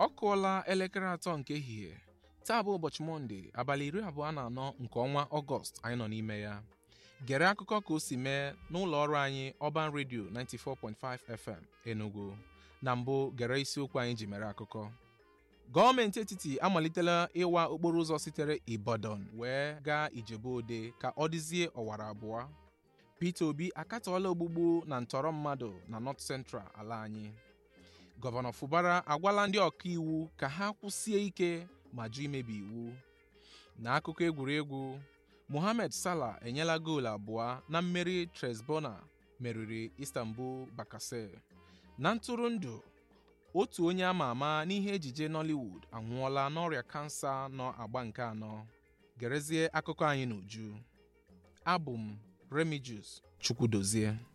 ọ kụọla elekere atọ nke ehihie taa bụ ụbọchị mọnde abalị iri abụọ na anọ nke ọnwa ọgọst anyị nọ n'ime ya gere akụkọ ka o si mee n'ụlọ ọrụ anyị ọban redio 94.5 fm enugu na mbụ gere isiokwu anyị ji mere akụkọ gọọmenti etiti amalitela ịwa okporo ụzọ sitere ibadan wee gaa ijebu ode ka ọ dịzie ọwara abụọ peter obi akatọọla ogbugbu na ntọrọ mmadụ na north central ala anyị gọvanọ fubara agwala ndị ọka iwu ka ha kwụsie ike ma jụ imebi iwu n'akụkọ egwuregwu mohamed salah enyela goolu abụọ na mmeri tresbona meriri istanbul bakase na ntụrụndụ otu onye ama ama n'ihe ejije nollywood anwụọla n'ọrịa kansa nọ agba nke anọ gerezie akụkọ anyị n'uju abụ m remigius chukwudozie